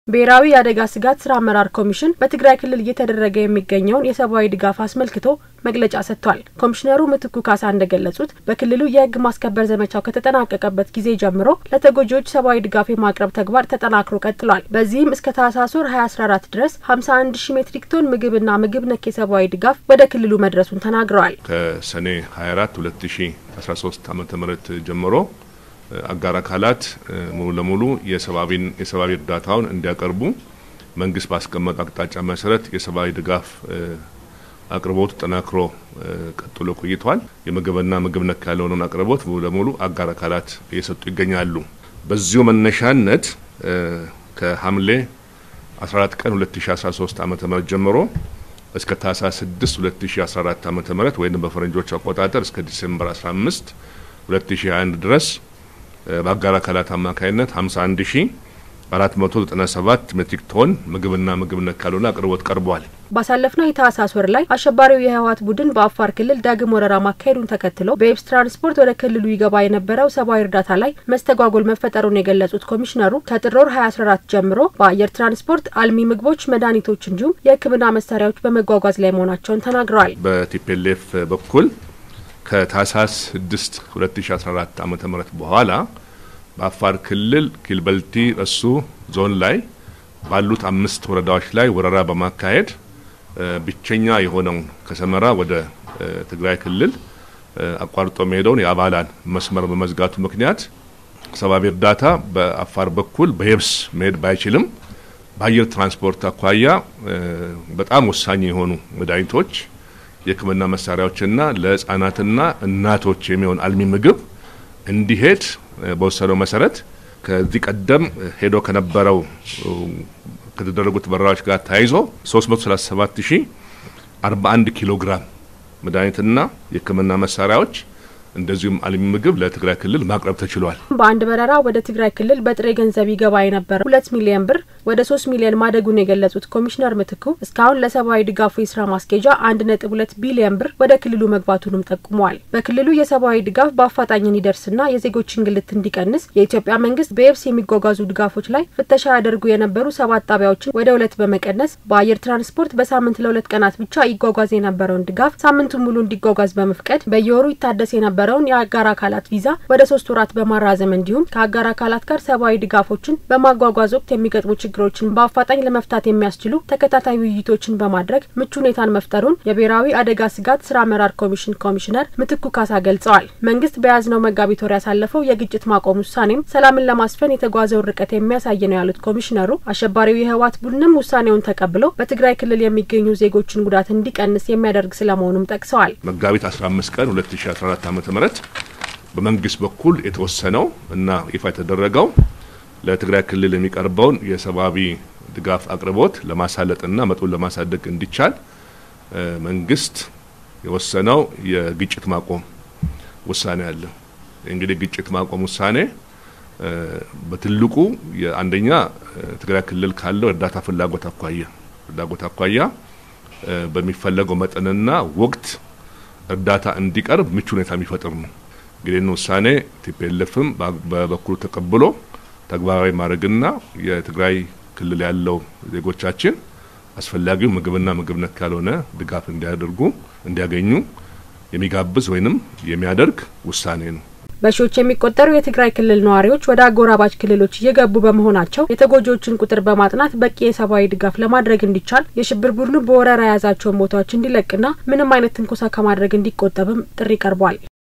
ብሔራዊ የአደጋ ስጋት ስራ አመራር ኮሚሽን በትግራይ ክልል እየተደረገ የሚገኘውን የሰብአዊ ድጋፍ አስመልክቶ መግለጫ ሰጥቷል። ኮሚሽነሩ ምትኩ ካሳ እንደገለጹት በክልሉ የሕግ ማስከበር ዘመቻው ከተጠናቀቀበት ጊዜ ጀምሮ ለተጎጂዎች ሰብአዊ ድጋፍ የማቅረብ ተግባር ተጠናክሮ ቀጥሏል። በዚህም እስከ ታህሳስ ወር 2014 ድረስ 51 ሺህ ሜትሪክ ቶን ምግብና ምግብ ነክ የሰብአዊ ድጋፍ ወደ ክልሉ መድረሱን ተናግረዋል። ከሰኔ 24 2013 ዓ ም ጀምሮ አጋር አካላት ሙሉ ለሙሉ የሰብአዊ እርዳታውን እንዲያቀርቡ መንግስት ባስቀመጠ አቅጣጫ መሰረት የሰብአዊ ድጋፍ አቅርቦቱ ጠናክሮ ቀጥሎ ቆይቷል። የምግብና ምግብ ነክ ያልሆነውን አቅርቦት ሙሉ ለሙሉ አጋር አካላት እየሰጡ ይገኛሉ። በዚሁ መነሻነት ከሐምሌ 14 ቀን 2013 ዓ ም ጀምሮ እስከ ታህሳስ 6 2014 ዓ ም ወይም በፈረንጆች አቆጣጠር እስከ ዲሴምበር 15 2021 ድረስ በአጋር አካላት አማካኝነት 51 ሺ 497 ሜትሪክ ቶን ምግብና ምግብ ነክ ያልሆነ አቅርቦት ቀርቧል። ባሳለፍነው የታህሳስ ወር ላይ አሸባሪው የህወሓት ቡድን በአፋር ክልል ዳግም ወረራ ማካሄዱን ተከትሎ በየብስ ትራንስፖርት ወደ ክልሉ ይገባ የነበረው ሰብአዊ እርዳታ ላይ መስተጓጎል መፈጠሩን የገለጹት ኮሚሽነሩ ከጥር ወር 2014 ጀምሮ በአየር ትራንስፖርት አልሚ ምግቦች፣ መድኃኒቶች እንዲሁም የሕክምና መሳሪያዎች በመጓጓዝ ላይ መሆናቸውን ተናግረዋል። በቲፒኤልኤፍ በኩል ከታህሳስ 6 2014 ዓ ም በኋላ በአፋር ክልል ኪልበልቲ ረሱ ዞን ላይ ባሉት አምስት ወረዳዎች ላይ ወረራ በማካሄድ ብቸኛ የሆነውን ከሰመራ ወደ ትግራይ ክልል አቋርጦ መሄደውን የአባላን መስመር በመዝጋቱ ምክንያት ሰብአዊ እርዳታ በአፋር በኩል በየብስ መሄድ ባይችልም በአየር ትራንስፖርት አኳያ በጣም ወሳኝ የሆኑ መድኃኒቶች፣ የሕክምና መሳሪያዎችና ለህጻናትና እናቶች የሚሆን አልሚ ምግብ እንዲሄድ በወሰነው መሰረት ከዚህ ቀደም ሄዶ ከነበረው ከተደረጉት በረራዎች ጋር ተያይዞ 337 ሺህ 41 ኪሎ ግራም መድኃኒትና የሕክምና መሳሪያዎች እንደዚሁም አልሚ ምግብ ለትግራይ ክልል ማቅረብ ተችሏል። በአንድ በረራ ወደ ትግራይ ክልል በጥሬ ገንዘብ ይገባ የነበረው ሁለት ሚሊዮን ብር ወደ ሶስት ሚሊዮን ማደጉን የገለጹት ኮሚሽነር ምትኩ እስካሁን ለሰብአዊ ድጋፉ የስራ ማስኬጃ አንድ ነጥብ ሁለት ቢሊዮን ብር ወደ ክልሉ መግባቱንም ጠቁመዋል። በክልሉ የሰብአዊ ድጋፍ በአፋጣኝ እንዲደርስና የዜጎች እንግልት እንዲቀንስ የኢትዮጵያ መንግስት በየብስ የሚጓጓዙ ድጋፎች ላይ ፍተሻ ያደርጉ የነበሩ ሰባት ጣቢያዎችን ወደ ሁለት በመቀነስ በአየር ትራንስፖርት በሳምንት ለሁለት ቀናት ብቻ ይጓጓዝ የነበረውን ድጋፍ ሳምንቱን ሙሉ እንዲጓጓዝ በመፍቀድ በየወሩ ይታደስ የነበረ የነበረውን የአጋር አካላት ቪዛ ወደ ሶስት ወራት በማራዘም እንዲሁም ከአጋር አካላት ጋር ሰብአዊ ድጋፎችን በማጓጓዝ ወቅት የሚገጥሙ ችግሮችን በአፋጣኝ ለመፍታት የሚያስችሉ ተከታታይ ውይይቶችን በማድረግ ምቹ ሁኔታን መፍጠሩን የብሔራዊ አደጋ ስጋት ስራ አመራር ኮሚሽን ኮሚሽነር ምትኩ ካሳ ገልጸዋል። መንግስት በያዝነው መጋቢት ወር ያሳለፈው የግጭት ማቆም ውሳኔም ሰላምን ለማስፈን የተጓዘውን ርቀት የሚያሳይ ነው ያሉት ኮሚሽነሩ አሸባሪው የህወሓት ቡድንም ውሳኔውን ተቀብሎ በትግራይ ክልል የሚገኙ ዜጎችን ጉዳት እንዲቀንስ የሚያደርግ ስለመሆኑም ጠቅሰዋል። መጋቢት 15 ቀን 2014 ዓ.ም በመንግስት በኩል የተወሰነው እና ይፋ የተደረገው ለትግራይ ክልል የሚቀርበውን የሰብአዊ ድጋፍ አቅርቦት ለማሳለጥና መጠኑን ለማሳደግ እንዲቻል መንግስት የወሰነው የግጭት ማቆም ውሳኔ አለ። እንግዲህ ግጭት ማቆም ውሳኔ በትልቁ የአንደኛ ትግራይ ክልል ካለው እርዳታ ፍላጎት አኳያ ፍላጎት አኳያ በሚፈለገው መጠንና ወቅት እርዳታ እንዲቀርብ ምቹ ሁኔታ የሚፈጥር ነው። እንግዲህ ውሳኔ ቲፒኤልኤፍም በበኩሉ ተቀብሎ ተግባራዊ ማድረግና የትግራይ ክልል ያለው ዜጎቻችን አስፈላጊው ምግብና ምግብ ነክ ያልሆነ ድጋፍ እንዲያደርጉ እንዲያገኙ የሚጋብዝ ወይንም የሚያደርግ ውሳኔ ነው። በሺዎች የሚቆጠሩ የትግራይ ክልል ነዋሪዎች ወደ አጎራባች ክልሎች እየገቡ በመሆናቸው የተጎጂዎችን ቁጥር በማጥናት በቂ የሰብአዊ ድጋፍ ለማድረግ እንዲቻል የሽብር ቡድኑ በወረራ የያዛቸውን ቦታዎች እንዲለቅና ምንም አይነት ትንኮሳ ከማድረግ እንዲቆጠብም ጥሪ ቀርቧል።